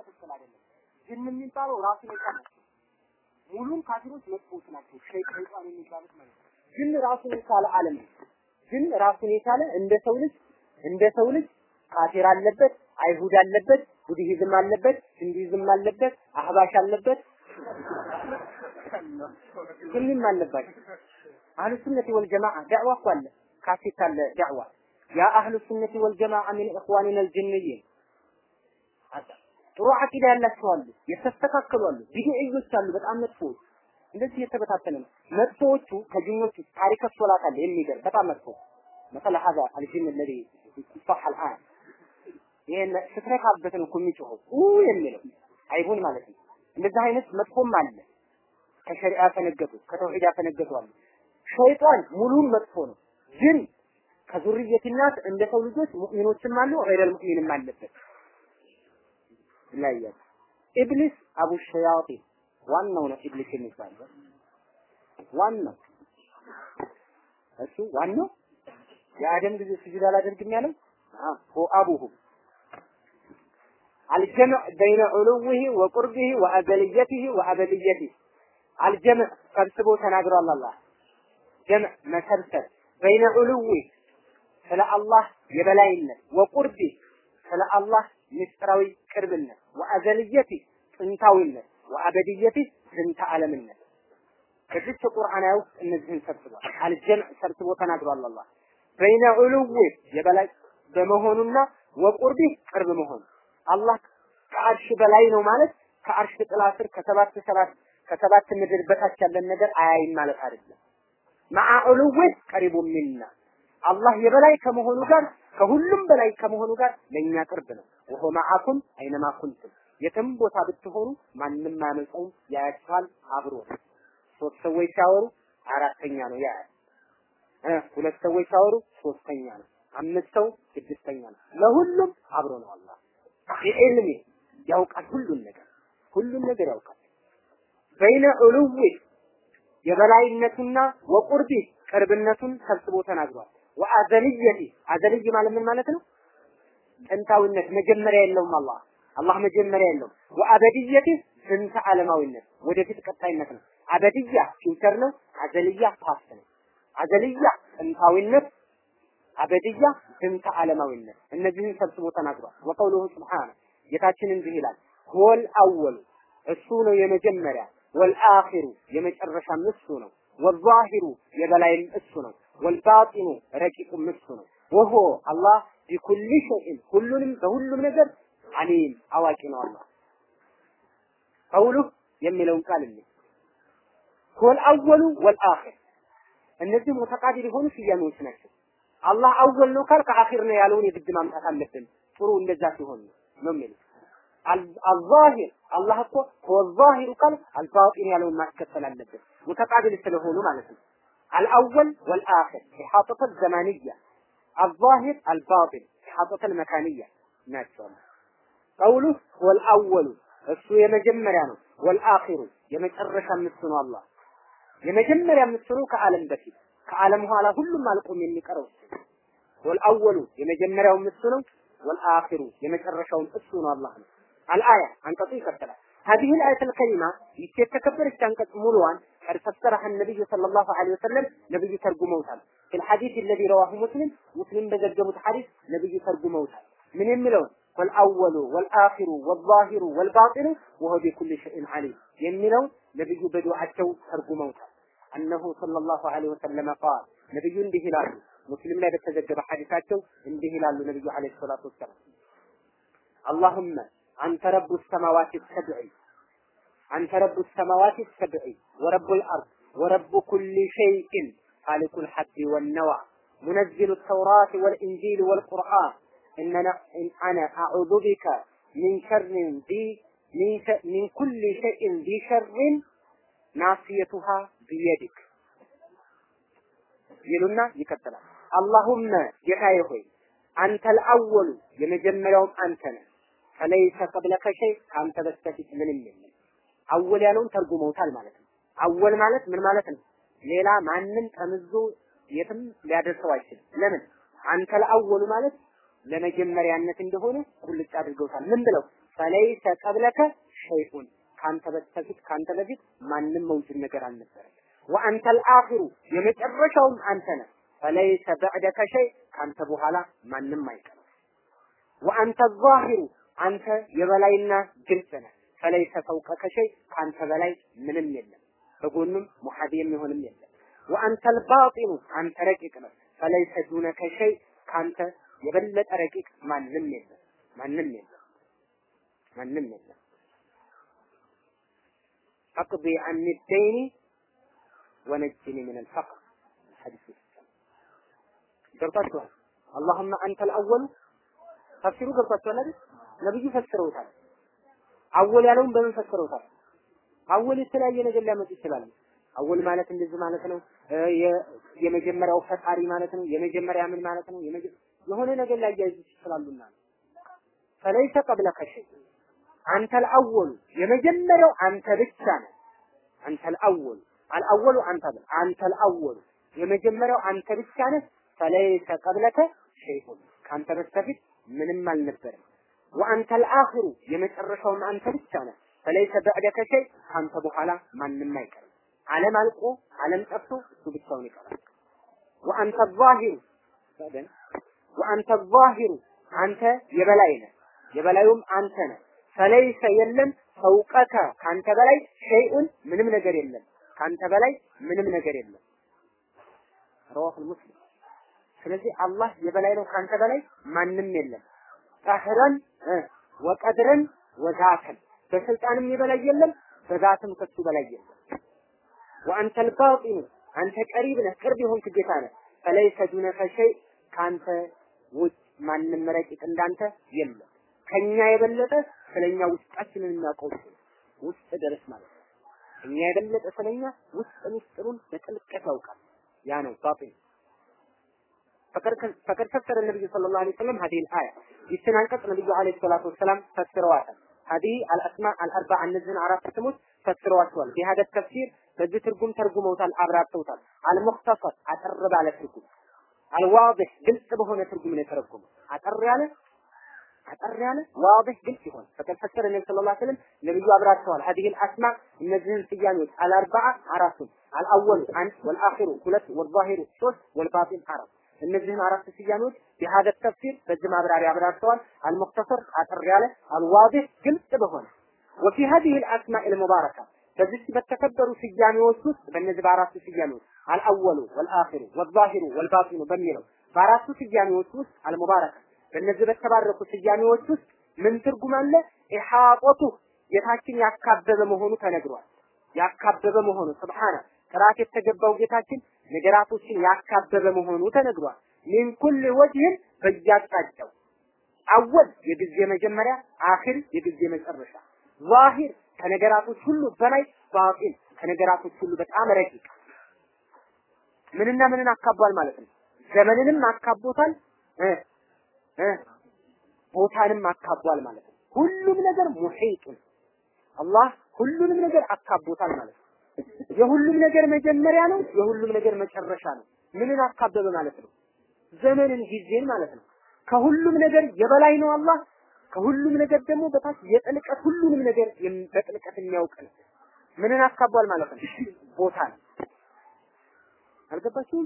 ትክክል አይደለም። ጅን የሚባለው ራሱን የቻለ ሙሉም ካፊሮች መጥፎች ናቸው። ሸይጣን የሚባሉት ማለት ነው። ጅን ራሱን የቻለ ዓለም ነው። ጅን ራሱን የቻለ እንደ ሰው ልጅ እንደ ሰው ልጅ ካፊር አለበት፣ አይሁድ አለበት፣ ቡድሂዝም አለበት፣ ሂንዱይዝም አለበት፣ አህባሽ አለበት፣ ሁሉም አለባቸው። አህሉ ሱነቲ ወል ጀማዓ ዳዕዋ እኮ አለ፣ ካሴት አለ ዳዕዋ ያ አህሉ ሱነቲ ወል ጀማዓ ሚን ኢኽዋኒና አልጅንይን ጥሩ አቂዳ ያላቸው አሉ፣ የተስተካከሉ አሉ፣ ቢድዕዮች አሉ፣ በጣም መጥፎዎች። እንደዚህ የተበታተነ ነው። መጥፎዎቹ ከጅኞቹ ታሪክ ሶላት አለ የሚገርም በጣም መጥፎ مثلا هذا الجن الذي صح الآن ይሄን ስትነካበት ነው እኮ የሚጮኸው ኡ የሚለው አይቡን ማለት ነው። እንደዚህ አይነት መጥፎም አለ። ከሸሪዓ ፈነገጡ፣ ከተውሂድ ፈነገጡ አሉ። ሸይጣን ሙሉን መጥፎ ነው። ግን ከዙርየትናት እንደ ሰው ልጆች ሙእሚኖችም አሉ፣ ገይረል ሙእሚንም አለበት። ይለያል። ኢብሊስ አቡ ሸያጢን ዋናው ነው ኢብሊስ የሚባለው ዋናው እሱ ዋናው የአደም ጊዜ ስጁድ አላደርግም ያለው ሆ አቡሁ الجمع بين علوه وقربه وأزليته وأبديته الجمع ሰብስቦ ተናግሯል አላህ ጀምዕ መሰብሰብ በይነ ዑሉዊ ስለ አላህ የበላይነት ወቁርቢ ስለ አላህ ምስጢራዊ ቅርብነት ወአዘልየቲ ጥንታዊነት ወአበድየቲ ዝንተ ዓለምነት ከዚች ቁርአን ውስጥ እነዚህን ሰብስቧል። አልጀምዕ ሰብስቦ ተናግሯል አላህ በይነ ዑሉዊ የበላይ በመሆኑና ወቁርቢ ቅርብ መሆኑ አላህ ከአርሽ በላይ ነው ማለት ከአርሽ ጥላ ስር ከሰባት ሰባት ከሰባት ምድር በታች ያለን ነገር አያይም ማለት አይደለም። መዓ ዑሉዊ ቀሪቡ ሚና አላህ የበላይ ከመሆኑ ጋር ከሁሉም በላይ ከመሆኑ ጋር ለእኛ ቅርብ ነው። ወሆ መዓኩም አይነማ ኩንቱም የትም ቦታ ብትሆኑ ማንም አያመልጠውም፣ ያያችኋል፣ አብሮ ነው። ሶስት ሰዎች ሲያወሩ አራተኛ ነው ያያል። እ ሁለት ሰዎች ሲያወሩ ሶስተኛ ነው። አምስት ሰው ስድስተኛ ነው። ለሁሉም አብሮ ነው አላህ ቢዕልሚ ያውቃል ሁሉን ነገር ሁሉን ነገር ያውቃል። በይነ ዑሉዊ የበላይነቱና ወቁርቢ ቅርብነቱን ሰብስቦ ተናግሯል። ወአዘልየቲ አዘልይ ማለት ምን ማለት ነው? ጥንታዊነት መጀመሪያ የለውም አላህ አላህ መጀመሪያ የለውም። ወአበድየቲ ዝንተ ዓለማዊነት ወደፊት ቀጣይነት ነው። አበድያ ፊውቸር ነው። አዘልያ ፓስት ነው። አዘልያ ጥንታዊነት፣ አበድያ ዝንተ ዓለማዊነት እነዚህን ሰብስቦ ተናግሯል። ወቀውሉሁ ስብሓነ ጌታችን እንዲህ ይላል ሁወል አወሉ እሱ ነው የመጀመሪያ ወልአኺሩ የመጨረሻም እሱ ነው ወዛሂሩ የበላይም እሱ ነው ወልባጢኑ ረቂቁም እሱ ነው ወሆ አላህ ቢኩሊ ሸይን ሁሉንም በሁሉም ነገር አሊም አዋቂ ነው አላህ ቀውሉ የሚለውን ቃል እንይ ሁወል አወሉ ወልአኺር እነዚህ ሙተቃቢል የሆኑ ስያሜዎች ናቸው አላህ አወል ነው ካልክ አኺር ነው ያለውን የግድ ማምጣት አለብን ጥሩ እንደዛ ሲሆን ነው ነው የሚለው አልዛሂር አላህ እኮ ወዛሂሩ ቃል አልባጢን ያለውን ማስከተል አለበት ሙተቃቢል ስለሆኑ ማለት ነው አልአወል ወልአኺር ኢሓጠተ ዘማንያ አልዛሂር አልባጢን ኢሓጠተ መካንያ ናቸው ቀውሉ ወልአወሉ እሱ የመጀመሪያ ነው ወልአኺሩ የመጨረሻ እሱ ነው አላህ የመጀመሪያ እሱ ነው ከዓለም በፊት ከዓለም ኋላ ሁሉም አልቆም የሚቀረው ወልአወሉ የመጀመሪያው እሱ ነው ወልአኺሩ የመጨረሻውም እሱ ነው አላህ ነው الآية አንቀጹ ይቀጥላል هذه الآية الكريمة የተከበረች አንቀጽ ሙሉዋን قد فسرها النبي صلى الله عليه وسلم ነብዩ ተርጉመውታል في الحديث الذي رواه مسلم مسلم በዘገቡት ሐዲስ ነብዩ ተርጉመውታል ምን የሚለውን والأول والآخر والظاهر والباطن وهو بكل شيء عليم የሚለው ነብዩ በዱዓቸው ተርጉመውታል أنه صلى الله عليه وسلم قال ነብዩ እንዲህ ይላሉ ሙስሊም ላይ በተዘገበ ሐዲሳቸው እንዲህ ይላሉ ነብዩ አለይሂ ሰላቱ ወሰላም اللهم أنت رب السماوات السبع أنت رب السماوات السبع ورب الأرض ورب كل شيء خالق الحب والنوى منزل التوراة والإنجيل والقرآن إننا إن أنا أعوذ بك من شر ذي من, ش- من كل شيء ذي شر ناصيتها بيدك ይሉና ይቀጥላል አላሁመ ጌታዬ ሆይ አንተ አልአወሉ የመጀመሪያውም አንተ ነህ ፈለይሰ ቀብለከ ሸይ ከአንተ በስተፊት ምንም የለም አወል ያለውን ተርጉመውታል ማለት ነው አወል ማለት ምን ማለት ነው ሌላ ማንም ጠምዞ የትም ሊያደርሰው አይችልም ለምን አንተ ለአወሉ ማለት ለመጀመሪያነት እንደሆነ ቁልጭ አድርገውታል ምን ብለው ፈለይሰ ቀብለከ ሸይኡን ካንተ በስተፊት ካንተ በፊት ማንም መውጅድ ነገር አልነበረም። ወአንተ አልአኺሩ የመጨረሻውም አንተ ነህ። ፈለይሰ በዕደከ ሸይ ካንተ በኋላ ማንም አይቀርም። ወአንተ ዛሂሩ አንተ የበላይና ግልጽ ነህ። ፈለይሰ ፈውቀከ ሸይ ካንተ በላይ ምንም የለም። በጎንም ሙሐዲ የሚሆንም የለም። ወአንተ አልባጢኑ አንተ ረቂቅ ነህ። ፈለይሰ ዱነከ ሸይ ካንተ የበለጠ ረቂቅ ማንም የለም። ማንም የለም። ማንም የለም። አቅዲ አን ደይኒ ወነጅኒ ምን አልፈቅር ሐዲስ ገብታችኋል። አላሁመ አንተ አልአወሉ ተፍሲሩ ገብታችኋል አይደል? ነብዩ ፈስረውታል። አወል ያለውን በምን ፈስረውታል? አወል የተለያየ ነገር ሊያመጡ ይችላሉ። አወል ማለት እንደዚህ ማለት ነው። የመጀመሪያው ፈጣሪ ማለት ነው። የመጀመሪያ ምን ማለት ነው? የሆነ ነገር ላይ ያያይዙ ይችላሉና ፈለይሰ ቀብለከ ሸይ አንተ አልአወሉ የመጀመሪያው አንተ ብቻ ነህ። አንተ አልአወሉ አልአወሉ አንተ አንተ አልአወሉ የመጀመሪያው አንተ ብቻ ነህ። ፈለይሰ ቀብለከ ሸይኡን ካንተ በስተፊት ምንም አልነበረም። ወአንተ አልአኺሩ የመጨረሻውም አንተ ብቻ ነህ። ፈለይሰ በዕደከ ሸይ ካንተ በኋላ ማንም አይቀርም። ዓለም አልቆ ዓለም ጠፍቶ እሱ ብቻውን ይቀራል። ወአንተ ዛሂሩ ወአንተ ዛሂሩ አንተ የበላይ ነህ፣ የበላዩም አንተ ነህ። ፈለይሰ የለም ፈውቀከ ካንተ በላይ ሸይኡን ምንም ነገር የለም። ካንተ በላይ ምንም ነገር የለም። ረዋሁል ሙስሊም ስለዚህ አላህ የበላይ ነው፣ ካንተ በላይ ማንም የለም። ቀህረን ወቀድረን ወዛተን በስልጣንም የበላይ የለም፣ በዛትም ከሱ በላይ የለም። ወአንተ አልባጢኑ አንተ ቀሪብ ነህ፣ ቅርብ የሆንክ ጌታ ነህ። ፈለይሰ ዱነከ ሸይ ካንተ ውጭ ማንም ረቂቅ እንዳንተ የለም። ከኛ የበለጠ ስለኛ ውስጣችንን የሚያውቀው ውስጥ ድረስ ማለት ነው። እኛ የበለጠ ስለኛ ውስጥ ምስጢሩን በጥልቀት ያውቃል። ያ ነው ባጢን ፈቀድ ፈሰረ ነብዩ ሰለላሁ ዐለይሂ ወሰለም ሀዲህ አያ ይችን አንቀጽ ነብዩ ዐለይሂ ሰላቱ ወሰላም ፈስረዋታል። ሀዲህ አልአስማ አልአርባ እነዚህን አራት ስሞች ፈስረዋቸዋል። ቢሀደ ተፍሲር በዚህ ትርጉም ተርጉመውታል፣ አብራርተውታል። አልሙኽተሰር አጠር ባለ ትርጉም፣ አልዋዲህ ግልጽ በሆነ ትርጉም ነው የተረጎመው። አጠር ያለ አጠር ያለ ዋዲህ ግልጽ ይሆን ፈቀድ ፈሰረ ነብዩ ሰለላሁ ዐለይሂ ወሰለም ነብዩ አብራርተዋል። ሀዲህ አልአስማ እነዚህን ስያሜዎች አልአርባዓ አራቱን አልአወሉ አንድ ወልአኺሩ ሁለት ወልዛሂሩ ሶስት ወልባጢን አራት እነዚህን አራት ስያሜዎች የሀደ ተፍሲር በዚህ ማብራሪያ አብራርተዋል። አልሙክተሰር አጠር ያለ አልዋዲህ ግልጽ በሆነ ወፊ ሀዲህ አልአስማዕ አልሙባረካ በዚህ በተከበሩ ስያሜዎች ውስጥ በእነዚህ በአራቱ ስያሜዎች አልአወሉ ወልአኺሩ ወልዛሂሩ ወልባጢኑ በሚለው በአራቱ ስያሜዎች ውስጥ አልሙባረካ በእነዚህ በተባረኩ ስያሜዎች ውስጥ ምን ትርጉም አለ? ኢሓጦቱ ጌታችን ያካበበ መሆኑ ተነግሯል። ያካበበ መሆኑ ስብሓነ ጥራት የተገባው ጌታችን ነገራቶችን ያካበበ መሆኑ ተነግሯል። ሚን ኩል ወጅህን በያጣጫው አወል የጊዜ መጀመሪያ፣ አኺር የጊዜ መጨረሻ፣ ዛሂር ከነገራቶች ሁሉ በላይ፣ ባጢን ከነገራቶች ሁሉ በጣም ረቂቅ ምንና ምንን አካቧል ማለት ነው። ዘመንንም አካቦታል እ እ ቦታንም አካቧል ማለት ነው። ሁሉም ነገር ሙሒጡን አላህ ሁሉንም ነገር አካቦታል ማለት ነው። የሁሉም ነገር መጀመሪያ ነው። የሁሉም ነገር መጨረሻ ነው። ምንን አካበበ ማለት ነው? ዘመንን፣ ጊዜን ማለት ነው። ከሁሉም ነገር የበላይ ነው አላህ። ከሁሉም ነገር ደግሞ በታች የጥልቀት ሁሉንም ነገር በጥልቀት የሚያውቅ ነው። ምንን አካቧል ማለት ነው? ቦታን። አልገባችሁም?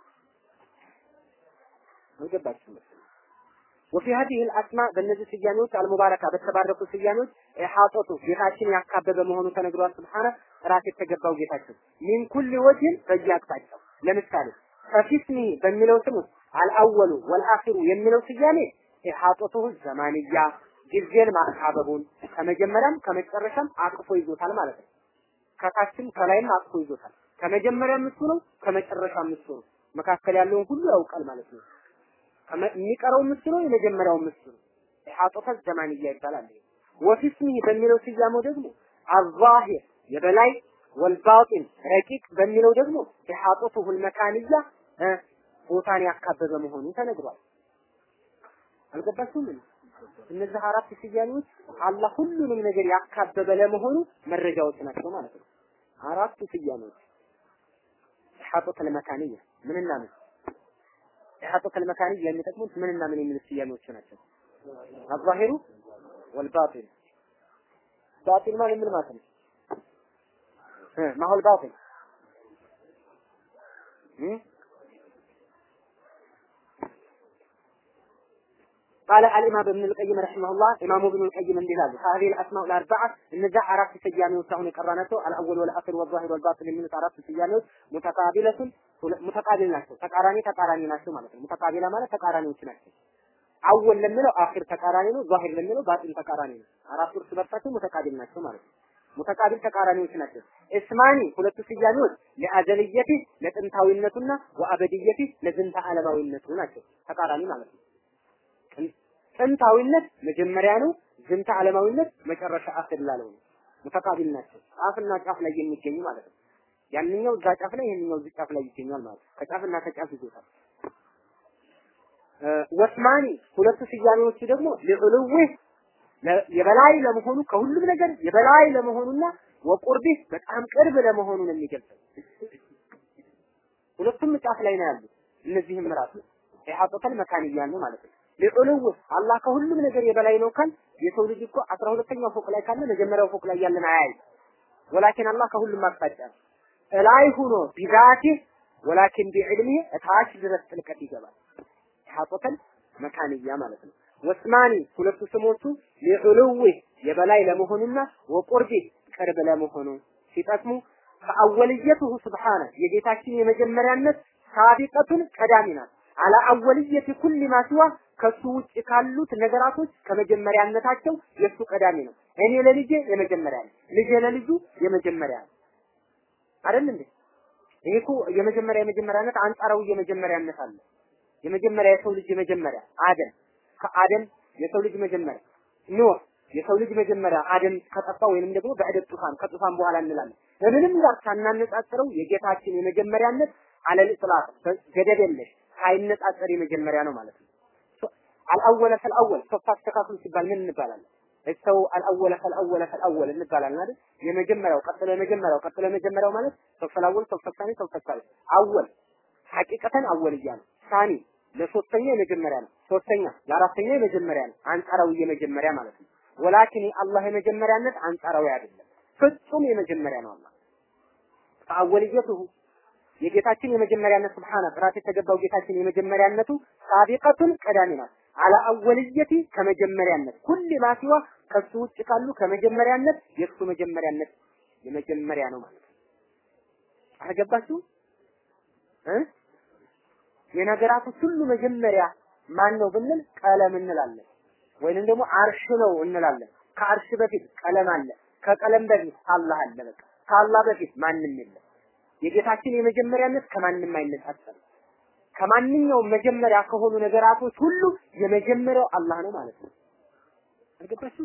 አልገባችሁም? ወፊ ሀዲህ አልአስማ በእነዚህ ስያሜዎች አልሙባረካ በተባረኩ ስያሜዎች ኢሓጦቱ ጌታችን ያካበበ መሆኑ ተነግሯል። ስብሓነ ጥራት የተገባው ጌታችን ሚን ኩል ወጅህን በየአቅጣጫው ለምሳሌ ከፊስሚ በሚለው ስም ውስጥ አልአወሉ ወልአኺሩ የሚለው ስያሜ ኢሓጦቱሁ ዘማንያ ጊዜን ማካበቡን ከመጀመሪያም ከመጨረሻም አቅፎ ይዞታል ማለት ነው። ከታችም ከላይም አቅፎ ይዞታል። ከመጀመሪያም እሱ ነው፣ ከመጨረሻም እሱ ነው። መካከል ያለውን ሁሉ ያውቃል ማለት ነው። የሚቀረው እሱ ነው፣ የመጀመሪያው እሱ ነው። ኢሓጦተ ዘማንያ ይባላል። ወፊስሚህ በሚለው ስያሜው ደግሞ አዛሂር የበላይ ወልባጢን ረቂቅ በሚለው ደግሞ ኢሓጦቱሁል መካንያ ቦታን ያካበበ መሆኑ ተነግሯል። አልገባችሁም? እነዚህ አራት ስያሜዎች አላህ ሁሉንም ነገር ያካበበ ለመሆኑ መረጃዎች ናቸው ማለት ነው። አራቱ ስያሜዎች ኢሓጦተል መካንያ ምንና ምን ኢሓጦተል መካንያ የሚጠቅሙት ምንና ምን የሚሉት ስያሜዎች ናቸው። አዛሂሩ ወልባጢል ባጢል ማለት ምን ማለት ነው? ማሁል ባጢል قال الإمام ابن القيم رحمه الله إمام ابن القيم اندلال هذه الأسماء الأربعة النزاع عرف سجاني وسعون قرانته الأول والآخر والظاهر والباطن من عرف سجاني متقابلة متقابل ናቸው ተቃራኒ ተቃራኒ ናቸው ማለት ነው ሙተቃቢላ ማለት ተቃራኒዎች ናቸው አወል ለሚለው አኺር ተቃራኒ ነው ዛሂር ለሚለው ባጢን ተቃራኒ ነው አራቱ እርስ በርሳቸው ሙተቃቢል ናቸው ማለት ነው ሙተቃቢል ተቃራኒዎች ናቸው እስማኒ ሁለቱ ስያሜዎች ለአዘልየቲ ለጥንታዊነቱና ወአበድየቲ ለዝንተ ዓለማዊነቱ ናቸው ተቃራኒ ማለት ነው ጥንታዊነት መጀመሪያ ነው ዝንተ ዓለማዊነት መጨረሻ አኺር ላለው ነው ሙተቃቢል ናቸው ጫፍና ጫፍ ላይ የሚገኙ ማለት ነው ያንኛው እዛ ጫፍ ላይ ይሄንኛው እዚህ ጫፍ ላይ ይገኛል ማለት ነው ከጫፍና ከጫፍ ይዞታል ወስማኒ ሁለቱ ስያሜዎቹ ደግሞ ለዑሉዌ የበላይ ለመሆኑ ከሁሉም ነገር የበላይ ለመሆኑና ወቁርቢ በጣም ቅርብ ለመሆኑ ነው የሚገልጸው። ሁለቱም ጫፍ ላይ ነው ያሉት። እነዚህም ራሱ ኢሐጠተል መካንያ ነው ማለት ነው። ለዑሉው አላህ ከሁሉም ነገር የበላይ ነው ካል የሰው ልጅ እኮ አስራ ሁለተኛው ፎቅ ላይ ካለ መጀመሪያው ፎቅ ላይ ያለን አያይ። ወላኪን አላህ ከሁሉም አቅጣጫ ነው። እላይ ሆኖ ቢዛቲ ወላኪን ቢዕልሚ እታች ድረስ ጥልቀት ይገባል። ኢሐጠተል መካንያ ማለት ነው። ወስማኒ ሁለቱ ስሞቹ ሊዑሉዊ የበላይ ለመሆኑና ወቁርቢ ቅርብ ለመሆኑ ሲጠቅሙ ከአወልየቱሁ ስብሓነ የጌታችን የመጀመሪያነት ሳቢቀቱን ቀዳሚ ናት። አላ አወልየት ኩል ማ ሲዋ ከሱ ውጭ ካሉት ነገራቶች ከመጀመሪያነታቸው የሱ ቀዳሚ ነው። እኔ ለልጄ የመጀመሪያ ነው፣ ልጄ ለልጁ የመጀመሪያ ነው። አይደል እንዴ? ይሄ እኮ የመጀመሪያ የመጀመሪያነት አንጻራዊ የመጀመሪያነት አለ። የመጀመሪያ የሰው ልጅ የመጀመሪያ አደም ከአደም የሰው ልጅ መጀመሪያ ኖህ የሰው ልጅ መጀመሪያ አደም ከጠፋ ወይንም ደግሞ በዕደት ጡፋን ከጡፋን በኋላ እንላለን። በምንም ጋር ሳናነጻጽረው የጌታችን የመጀመሪያነት አለል ኢጥላቅ ገደብ የለሽ ሳይነጻጸር የመጀመሪያ ነው ማለት ነው። አልአወለ ፈልአወል ሶስት አስተካክሉ ሲባል ምን እንባላለን? ሰው አልአወለ ፈልአወለ ፈልአወል እንባላለን አይደል? የመጀመሪያው ቀጥሎ የመጀመሪያው ቀጥሎ የመጀመሪያው ማለት ሰው ፈልአወል ሰው ፈሳኒ ሰው ፈሳኒ አወል ሐቂቀተን አወልያ ነው። ሳኒ ለሶስተኛ የመጀመሪያ ነው። ሶስተኛ ለአራተኛ የመጀመሪያ ነው። አንጻራዊ የመጀመሪያ ማለት ነው። ወላኪን የአላህ የመጀመሪያነት አንጻራዊ አይደለም፣ ፍጹም የመጀመሪያ ነው። አላህ ከአወልየቱሁ የጌታችን የመጀመሪያነት ስብሓነ ጥራት የተገባው ጌታችን የመጀመሪያነቱ ሳቢቀቱን ቀዳሚ ናት። አላ አወልየቲ ከመጀመሪያነት ኩል ማሲዋ ከሱ ውጭ ካሉ ከመጀመሪያነት የእሱ መጀመሪያነት የመጀመሪያ ነው ማለት ነው። አልገባችሁ እ የነገራቶች ሁሉ መጀመሪያ ማን ነው ብንል ቀለም እንላለን፣ ወይንም ደግሞ አርሽ ነው እንላለን። ከአርሽ በፊት ቀለም አለ፣ ከቀለም በፊት አላህ አለ። በቃ ከአላህ በፊት ማንም የለም። የጌታችን የመጀመሪያነት ከማንም አይነጻጸርም። ከማንኛውም መጀመሪያ ከሆኑ ነገራቶች ሁሉ የመጀመሪያው አላህ ነው ማለት ነው። አልገባችሁም?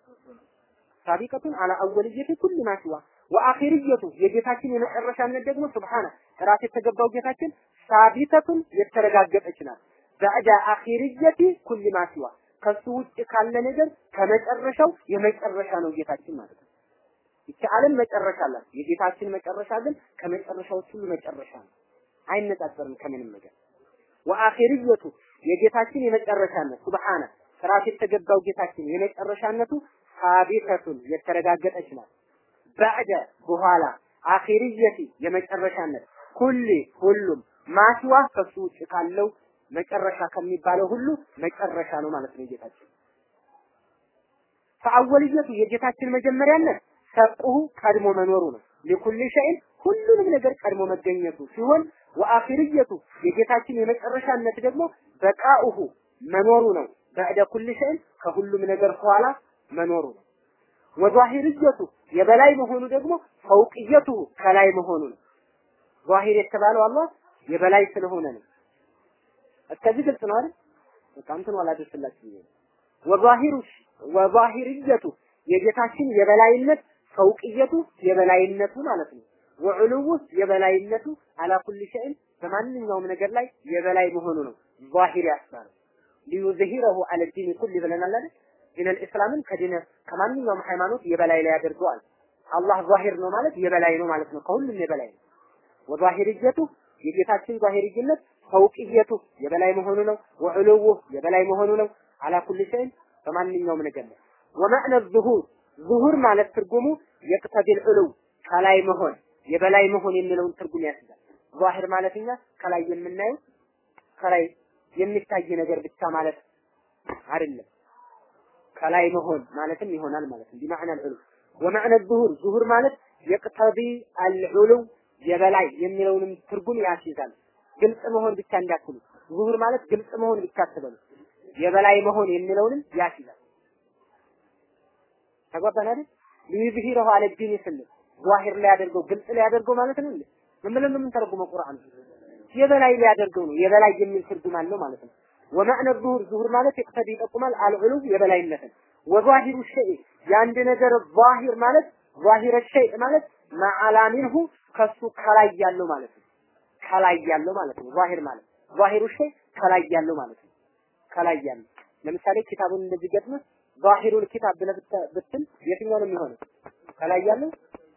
ሳቢቀቱን አላ አወልየቲ ኩል ማ ሲዋ ወአኺርየቱ የጌታችን የመጨረሻነት ደግሞ ሱብሃነ ጥራት የተገባው ጌታችን ሳቢተቱን የተረጋገጠች ናት። በዕዳ አኺርየቲ ኩል ማ ሲዋ ከሱ ውጭ ካለ ነገር ከመጨረሻው የመጨረሻ ነው ጌታችን ማለት ነው። ይቺ ዓለም መጨረሻ አላት። የጌታችን መጨረሻ ግን ከመጨረሻዎች ሁሉ መጨረሻ ነው። አይነጻጸርም ከምንም ነገር። ወአኺርየቱ የጌታችን የመጨረሻነት ሱብሃነ ጥራት የተገባው ጌታችን የመጨረሻነቱ ሳቢተቱን የተረጋገጠች ናት። በዕደ በኋላ አኺርየቲ የመጨረሻነት ኩሊ ሁሉም ማስዋ ከሱ ውጭ ካለው መጨረሻ ከሚባለው ሁሉ መጨረሻ ነው ማለት ነው ጌታችን። ፈአወልየቱ የጌታችን መጀመሪያነት ሰቁሁ ቀድሞ መኖሩ ነው። ሊኩል ሸይን ሁሉንም ነገር ቀድሞ መገኘቱ ሲሆን ወአኺርየቱ የጌታችን የመጨረሻነት ደግሞ በቃኡሁ መኖሩ ነው። በዕደ ኩል ሸይን ከሁሉም ነገር ኋላ መኖሩ ነው። ወዛሂርየቱ የበላይ መሆኑ ደግሞ ፈውቅየቱ ከላይ መሆኑ ነው። ዛሂር የተባለው አላህ የበላይ ስለሆነ ነው። እስከዚህ ግልጽ ነው አይደል? በቃ እንትኑ አላደርስላችሁ ብዬ ነው። ወዛሂሩ ወዛሂርየቱ የጌታችን የበላይነት ፈውቅየቱ የበላይነቱ ማለት ነው። ወዕሉው የበላይነቱ አላ ኩል ሸይን በማንኛውም ነገር ላይ የበላይ መሆኑ ነው። ዛሂር ያስባለው ሊዩዝሂረሁ አለ ዲን ኩል ብለናል አይደል? ዲነል እስላምን ከዲነ ከማንኛውም ሃይማኖት የበላይ ላይ ያደርገዋል። አላህ ዛሂር ነው ማለት የበላይ ነው ማለት ነው። ከሁሉም የበላይ ነው። ወዛሂርየቱ የጌታችን ዛሂርይነት ፈውቅየቱ የበላይ መሆኑ ነው። ወዕሉው የበላይ መሆኑ ነው። አላ ኩል ሸይን በማንኛውም ነገር ላይ ወመዕነ ዙሁር ዙሁር ማለት ትርጉሙ የቅተቢል ዑሉው ከላይ መሆን የበላይ መሆን የሚለውን ትርጉም ያስይዛል። ዛሂር ማለት እኛ ከላይ የምናየው ከላይ የሚታይ ነገር ብቻ ማለት አይደለም። ከላይ መሆን ማለትም ይሆናል ማለት ነው። ቢማዕና አልዑሉው ወመዕነ ዙሁር ዙሁር ማለት የቅተቢ አልዑሉው የበላይ የሚለውንም ትርጉም ያስይዛል። ግልጽ መሆን ብቻ እንዳትሉ። ዙሁር ማለት ግልጽ መሆን ብቻ አትበሉ። የበላይ መሆን የሚለውንም ያስይዛል። ተጓባን አይደል? ሊዩዝሂረሁ አለ ዲን ስንል ዛሂር ሊያደርገው ግልጽ ሊያደርገው ማለት ነው እንዴ? ምን ብለን ነው የምንተረጉመው ቁርአን? የበላይ ሊያደርገው ነው። የበላይ የሚል ትርጉም አለው ማለት ነው። ወመዕነ ዙሁር ዙሁር ማለት ይቅተዲ ይጠቁማል አልዑሉ የበላይነትን ወዛሂሩ ሸይ የአንድ ነገር ዛሂር ማለት ዛሂረ ሸይ ማለት ማዓላ ሚንሁ ከሱ ከላይ ያለው ማለት ነው። ከላይ ያለው ማለት ነው። ዛሂር ማለት ዛሂሩ ሸይ ከላይ ያለው ማለት ነው። ከላይ ያለው ለምሳሌ ኪታቡን እንደዚህ ገጥመህ ዛሂሩል ኪታብ ብለህ ብትል የትኛው ነው የሚሆነው? ከላይ ያለው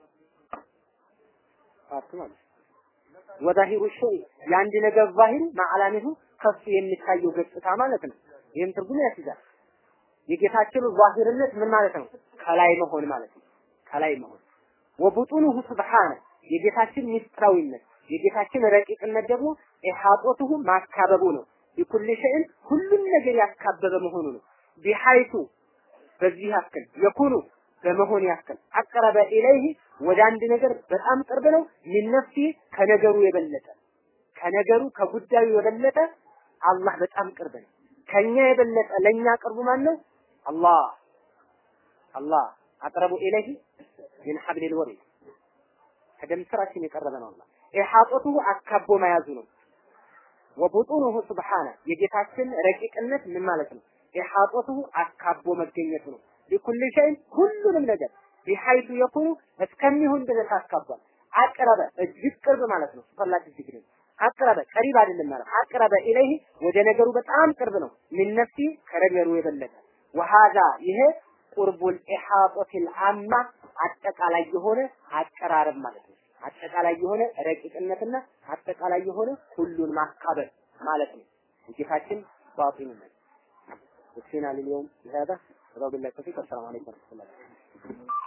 ፓርት ማለት ወዛሂሩ ሸይ የአንድ ነገር ዛሂሩ ማዕላሚሁ ከሱ የሚታየው ገጽታ ማለት ነው። ይህም ትርጉም ያስይዛል። የጌታችን ዛሂርነት ምን ማለት ነው? ከላይ መሆን ማለት ነው። ከላይ መሆን ወቡጡኑሁ ሱብሓነ የጌታችን ሚስጥራዊነት የጌታችን ረቂቅነት ደግሞ ኢሓጦቱሁ ማካበቡ ነው። ቢኩል ሸይን ሁሉም ነገር ያካበበ መሆኑ ነው። ቢሐይቱ በዚህ ያክል የኩኑ በመሆን ያክል አቀረበ ኢለይህ ወደ አንድ ነገር በጣም ቅርብ ነው። ሚን ነፍሲ ከነገሩ የበለጠ ከነገሩ ከጉዳዩ የበለጠ አላህ በጣም ቅርብ ነው። ከኛ የበለጠ ለኛ ቅርቡ ማን ነው? አላህ አላህ አቅረቡ ኢለይህ ሚን ሐብሊል ወሪድ ከደም ስራችን የቀረበ ነው። አላህ ኢሓጦቱሁ አካቦ መያዙ ነው። ወቡጡኑሁ ሱብሓነ የጌታችን ረቂቅነት ምን ማለት ነው? ኢሓጦቱሁ አካቦ መገኘቱ ነው። ቢኩል ሸይን ሁሉንም ነገር ቢሐይቱ የኩኑ እስከሚሆን ድረስ አካቧል። አቅረበ እጅግ ቅርብ ማለት ነው። ሱፐርላቲቭ ዲግሪ አቅረበ ቀሪብ አይደለም ማለት አቅረበ ኢለይህ ወደ ነገሩ በጣም ቅርብ ነው። ሚን ነፍሲ ከነገሩ የበለጠ ወሃዛ ይሄ ቁርቡል ኢሓጦቲል አማ አጠቃላይ የሆነ አቀራረብ ማለት ነው። አጠቃላይ የሆነ ረቂቅነትና አጠቃላይ የሆነ ሁሉን ማካበል ማለት ነው። ጌታችን ባጢንነት ወክሲና ልየውም هذا وبالله التوفيق السلام عليكم ورحمه الله